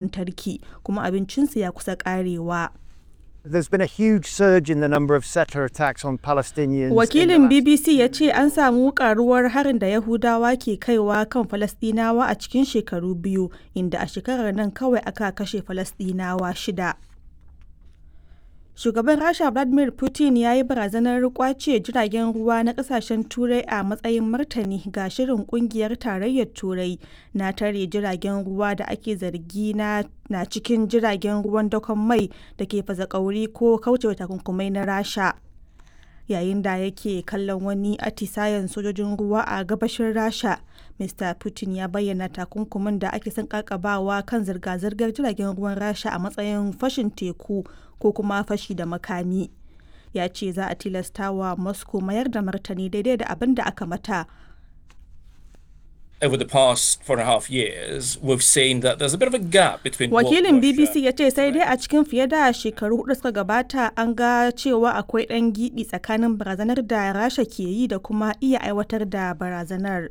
lantarki kuma abincinsu ya kusa ƙarewa. There's been a huge surge in the number of settler attacks on Palestinians. Wakilin BBC ya ce an samu karuwar harin da Yahudawa ke kaiwa kan Falasɗinawa a cikin shekaru biyu, inda a shekarar nan kawai aka kashe Falasɗinawa shida. Shugaban Rasha Vladimir Putin ya yi barazanar kwace jiragen ruwa na kasashen Turai a matsayin martani ga shirin kungiyar tarayyar Turai na tare jiragen ruwa da ake zargi na, na cikin jiragen ruwan dakon mai da ke fasa kauri ko kaucewa takunkumai na Rasha. Yayin da yake kallon wani atisayen sojojin ruwa a gabashin Rasha, Mr. Putin ya bayyana takunkumin da ake son kakabawa kan zirga-zirgar jiragen ruwan Rasha a matsayin fashin teku ko kuma fashi da makami ya ce za a tilasta wa moscow mayar da martani daidai da abin da aka mata over the past four and a half years, we've seen that there's a bit of a gap between Wakilin BBC ya ce sai dai a cikin fiye da shekaru hudu suka gabata an ga cewa akwai ɗan gibi tsakanin barazanar da Rasha ke yi da kuma iya aiwatar da barazanar.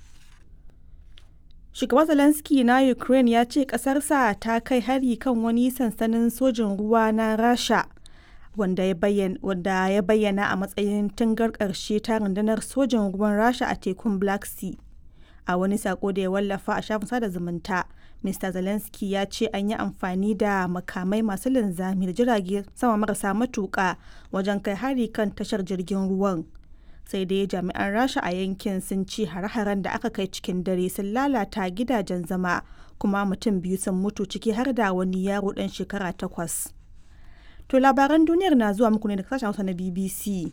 Shugaban Zelensky na Ukraine ya ce ƙasarsa ta kai hari kan wani sansanin sojin ruwa na Rasha wanda ya bayyana a matsayin tungar ƙarshe ta rundunar sojin ruwan Rasha a tekun Black Sea. A wani sako da ya wallafa a shafin sada zumunta, Mr. Zelensky ya ce an yi amfani da makamai masu linzami da jirage sama marasa matuƙa wajen kai hari kan tashar jirgin ruwan. sai dai jami'an rasha a yankin sun ci hare-haren da aka kai cikin dare sun lalata gidajen zama kuma mutum biyu sun mutu ciki har da wani yaro dan shekara takwas to labaran duniyar na zuwa muku ne da sashen hausa na bbc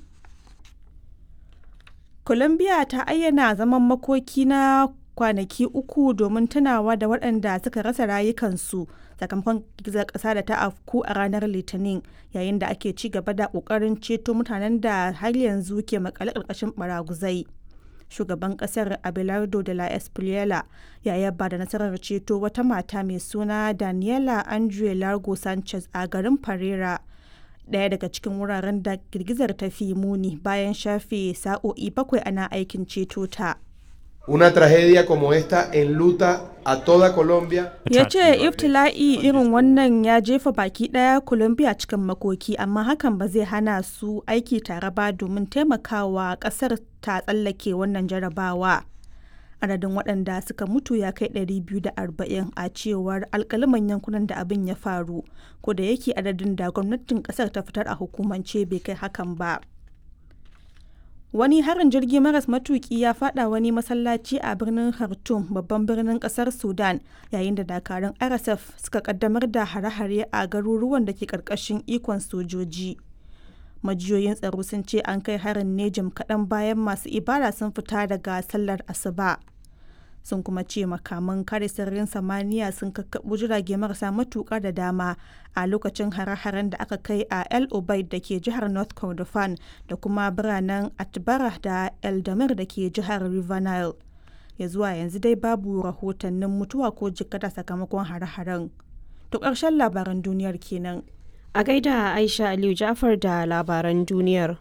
colombia ta ayyana zaman makoki na kwanaki uku domin tunawa da waɗanda suka rasa rayukansu sakamakon girgizar ƙasa da ta afku a ranar litinin yayin da ake ci gaba da ƙoƙarin ceto mutanen da har yanzu ke makale ƙarƙashin baraguzai shugaban ƙasar abelardo de la espriela ya yaba da nasarar ceto wata mata mai suna daniela andre largo sanchez a garin pereira ɗaya daga cikin wuraren da girgizar ta fi muni bayan shafe sa'o'i bakwai ana aikin ceto ta. Una tragedia como esta enluta a toda Colombia. Ya ce iftila'i irin wannan ya jefa baki ɗaya Colombia cikin makoki amma hakan ba zai hana su aiki tare ba domin taimakawa ƙasar ta tsallake wannan jarabawa. Adadin waɗanda suka mutu ya kai 240 a cewar alkaliman yankunan da abin ya faru, ko da yake adadin da gwamnatin ƙasar ta fitar a hukumance bai kai hakan ba. Wani harin jirgi maras matuki ya fada wani masallaci a birnin Khartoum babban birnin kasar Sudan yayin da dakarun RSF suka kaddamar da hare-hare a garuruwan da ke karkashin ikon sojoji. Majiyoyin tsaro sun ce an kai harin ne jim kaɗan bayan masu ibada sun fita daga sallar asuba. sun kuma ce makaman kare sararin samaniya sun kakkaɓo jirage marasa matuƙa da dama a lokacin hare-haren da aka kai a el obaid da ke jihar north kordofan da kuma biranen atbara da eldamir da ke jihar river nile ya zuwa yanzu dai babu rahotannin mutuwa ko jikkata sakamakon hare-haren to ƙarshen labaran duniyar kenan a gaida aisha aliyu jafar da labaran duniyar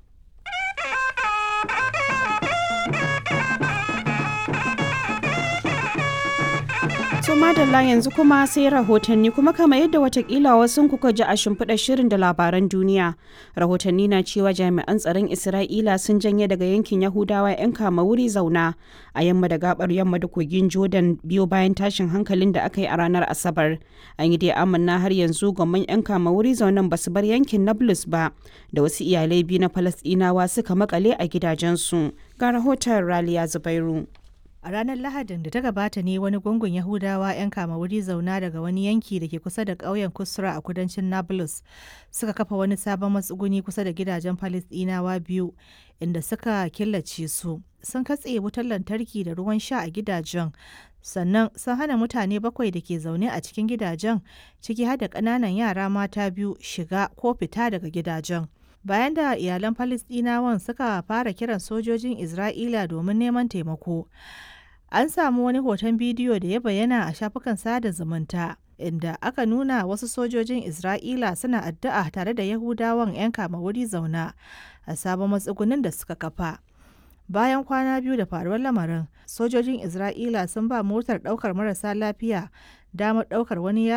To madalla yanzu kuma sai rahotanni kuma kama yadda watakila wasu kuka ji a shimfiɗa shirin da labaran duniya. Rahotanni na cewa jami'an tsaron Isra'ila sun janye daga yankin Yahudawa 'yan kama wuri zauna a yamma da gabar yamma da kogin Jordan biyo bayan tashin hankalin da aka yi a ranar Asabar. An yi dai amanna har yanzu gwamman 'yan kama wuri zaunan ba su bar yankin Nablus ba da wasu iyalai biyu na Falasɗinawa suka makale a gidajensu. Ga rahoton Raliya Zubairu. A ranar Lahadin da ta gabata ne wani gungun Yahudawa 'yan kama wuri zauna daga wani yanki da ke kusa da ƙauyen Kusra a kudancin Nablus suka kafa wani sabon matsuguni kusa da gidajen Falisdinawa biyu inda suka killace su. Sun katse wutar lantarki da ruwan sha a gidajen sannan sun hana mutane bakwai da ke zaune a cikin gidajen ciki har da ƙananan yara mata biyu shiga ko fita daga gidajen. bayan da iyalan Falisdinawan suka fara kiran sojojin Isra'ila domin neman taimako. An samu wani hoton bidiyo da ya bayyana a shafukan sada zumunta inda aka nuna wasu sojojin Isra'ila suna addu'a tare da Yahudawan 'yan kama wuri zauna a sabon matsugunin da suka kafa. Bayan kwana biyu da faruwar lamarin, sojojin Isra'ila sun ba motar ɗaukar marasa lafiya damar ɗaukar wani